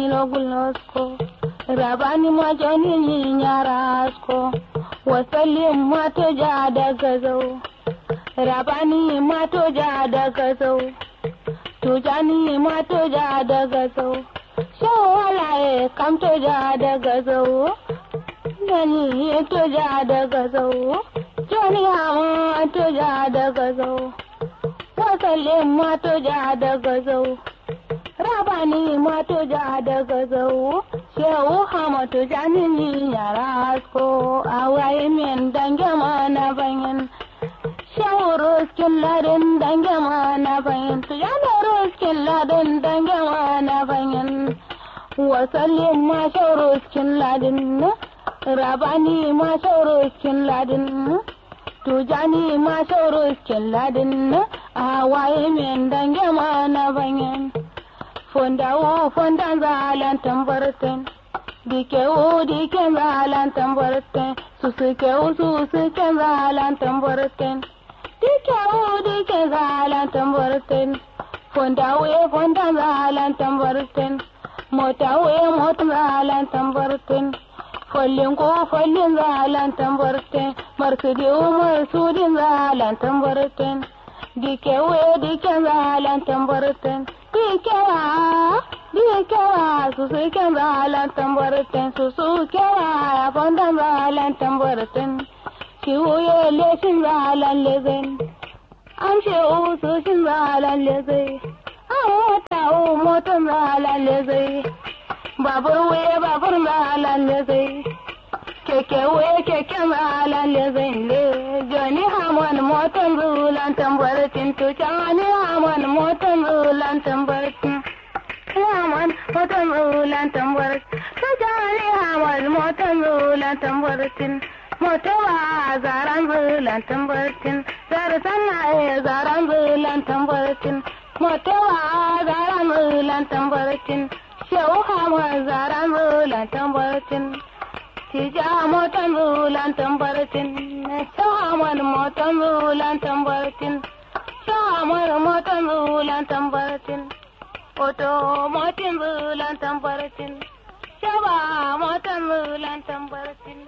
logulnosko rabani ma joni nyarasko wasallim ma to ja daga zau rabani ma to ja daga zau tujani ma to ja daga zau shawalaye kam to ja daga zau gani to ja daga zau joni ma to ja daga zau wasallim ma to ja daga zau rabani ma to ja daga zau shehu hamatu janini yara asko awaye min dange ma na bayan shehu ruskin ladin dange ma na bayan tu yana ruskin ladin dange ma na bayan wasallin ma shehu ruskin ladin rabani ma shehu ruskin ladin tujani ma shehu ruskin ladin awaye min dange ma na bayan fondawo fondan zalan tambarten dikewo diken zalan tambarten susukewo susuken zalan tambarten dikewo diken zalan tambarten fondawo fondan zalan tambarten motawo motan zalan tambarten follin ko follin zalan tambarten marsudiwo marsudin zalan tambarten dikewo diken zalan tambarten dikewa dikewa susu ken balan tambarten susu kewa fondan balan tambarten kiwuye leshin balan lezen an ce usu shin balan leze an mota u motan balan leze babur wuye babur balan leze keke wuye keken balan leze le joni hamon motan bulan tambarten to chani hamon motan bulan tambarten Haman motan bulan tambarten to chani hamon motan bulan tambarten motowa zaran bulan tambartin zara sanna e zaran bulan tambartin motowa zaran bulan tambartin shehu hama zaran bulan tambartin tija motan bulan tambartin shehu haman motan bulan tambartin shehu haman motan bulan tambartin oto motin bulan tambartin shaba motan bulan tambartin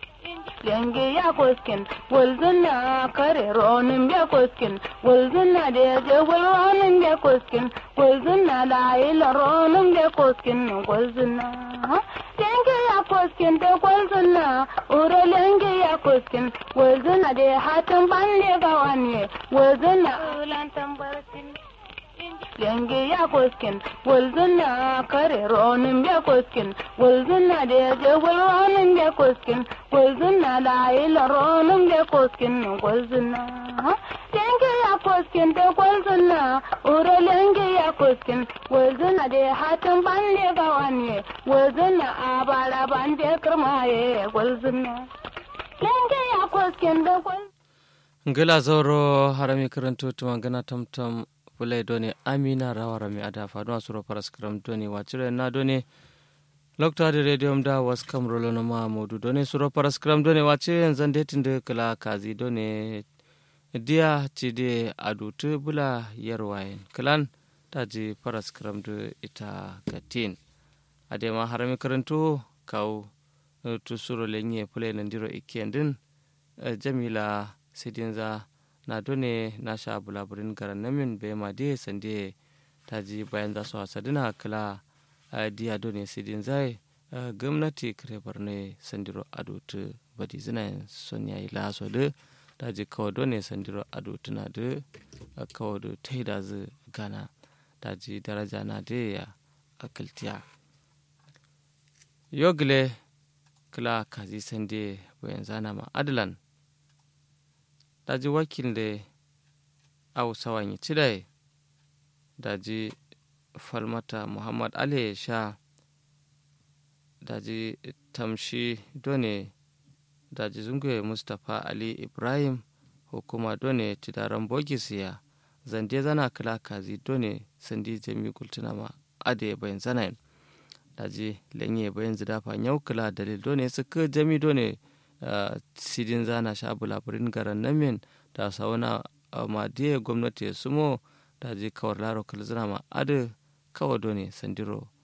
Lenge ya koskin, walzuna kare ronin ya koskin, walzuna da ya je ronin ya koskin, walzuna da ila ronin ya koskin, walzuna. Lenge ya koskin da walzuna, ure lenge ya koskin, walzuna da hatin bande ga wani, walzuna ulan tambartin. Lenge ya koskin, walzuna kare ronin ya koskin, walzuna da ya je ronin ya koskin, gwalzuna da ila ronin da koskin gwalzuna lenge ya koskin da gwalzuna ure lenge ya koskin gwalzuna da hatin bande ga wani gwalzuna a bara bande kirmaye gwalzuna lenge ya koskin da gwalzuna ngila zoro harami karanto tuma gana tamtam fulai doni amina rawara mi ada faduwa suro paras kram doni wacire na doni loktade redium da was kam rolono ma modu done suro paras kram done wace zande tinde kala kazi done dia cide adutu bula yarwayen kalan taji paras kram do ita gatin adema harami karanto kaw tu suro lenye pule nandiro ikendin jamila sidinza na done na sha bulaburin garan namin be ma de sande taji bayan za su hasadina kala diya done sidin zai gwamnati kare barne sandiro adotu badi zina son yayi laso da daji kawo done sandiro adotu na da kawo da taida zu gana daji daraja na da ya akiltiya yogle kila kazi sande bayan zana ma adalan daji wakil da au sawan yi cidai daji falmata muhammad ali sha daji tamshi done daji zungue mustapha ali ibrahim hukuma done tidaran bogisiya zande zana kala kazi done sandi jami kultuna ma ade bayan zana daji lenye bayan zidafa yau kala dalil done suka jami done sidin zana sha bulaburin garan namin da sauna ma diya gwamnati sumo daji kawar laro kalzina ma ade kawa done sandiro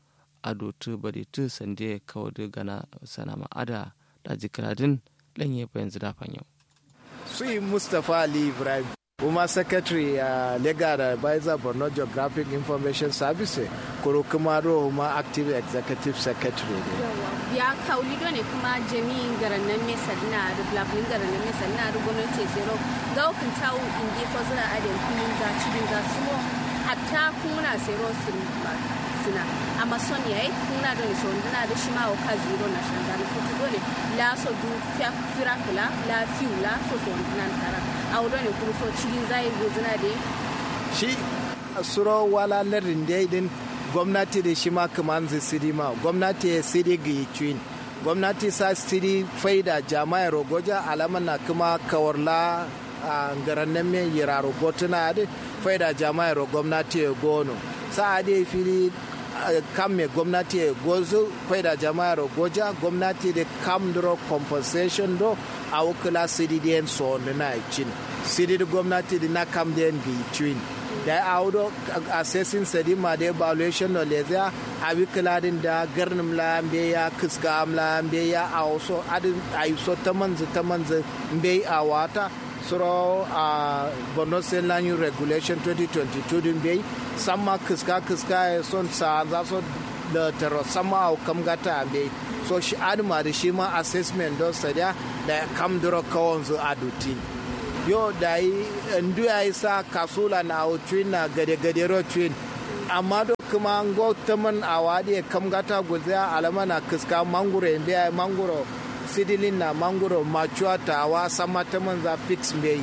ado tu bari tu sande kawo gana sana ma ada da jikiradin lanye bayan zida fanyo. Sui Mustapha Ali Ibrahim. kuma secretary a uh, legal advisor borno geographic information service kuro kuma ma active executive secretary ne ya kauli ne kuma jami'in garannan mai sadina da blabin garannan mai sadina da gwamnati zero ga hukun tawo indi ko zira adin kunin za cikin za su hatta kuna zero sun suna amma son yayi kuna da so ndina da shi ma o ka zero na shanga na ko dole la so du fira kula la fiula so so ndina tara auro ne kuma so cikin zai gozuna da shi suro wala larin daidin gwamnati da shi ma kaman zai siri ma gwamnati ya siri ga yi gwamnati sa siri faida jama'a rogoja alama na kuma kawarla a garannan mai yira rogotuna da faida jama'a gwamnati ya gono sa da fili kam me gwamnati ya gozo faida jama'a goja gwamnati da kam duro compensation do a wukula siri da so na cin siri da gwamnati da na kam da yan gi da ya audo assessing sadima da evaluation no lezia a wukula din da garnim la mbe ya kiska amla mbe ya a wasu adin a yi so ta manzi ta manzi mbe a wata suro a borno state land use regulation 2022 din bai sama kiska kiska ya son sa za so da taro sama a kam gata bai so shi adima da shi ma assessment don sadiya da kam duro kawon zu adutin yo da yi ndu ya yi sa kasula na twin na gade gade ro twin amma do kuma ngo taman a wadi kam gata gulza alama na kiska manguro ya manguro sidilin na mangoro machuwa tawa sama ta manza fix mai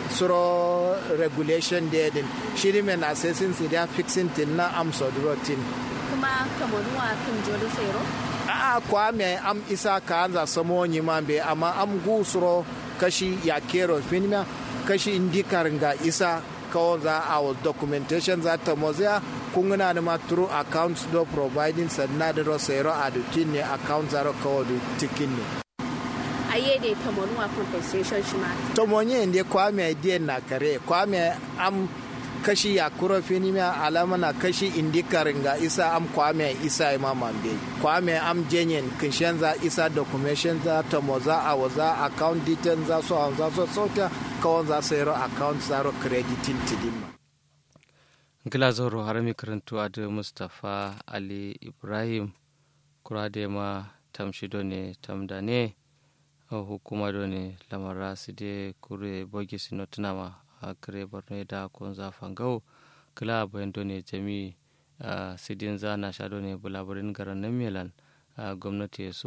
suro regulation da din shiri mai na assessing su da fixing tin na am sodrotin kuma kamaruwa kan jori tsero a kwa mai am isa ka anza samo nyi mambe amma am gu suro kashi ya kero finima kashi indikar ga isa kawon za a documentation za ta mozia kungana da maturu accounts do providing sannan da rosero a dutin ne account zaro kawo tikin ne aye da tamonu a compensation shi ma tomonye ndi kwame dien na kare kwame am kashi ya kuro fini ma alama na kashi indikar nga isa am kwame isa ima mambe kwame am jenyen kinshen za isa documentation za tomoza a waza account details za so za so sota kawon za sayro account zaro crediting tidima gila zoro harami karantuwa da mustapha ali ibrahim kura da ma tamshido ne tamda ne hukuma do ne lamara su de kure bogi sino tunama a kare borno da kon za fangau kila bayan do ne jami sidin za na sha do ne bulabarin garan nan melan gwamnati su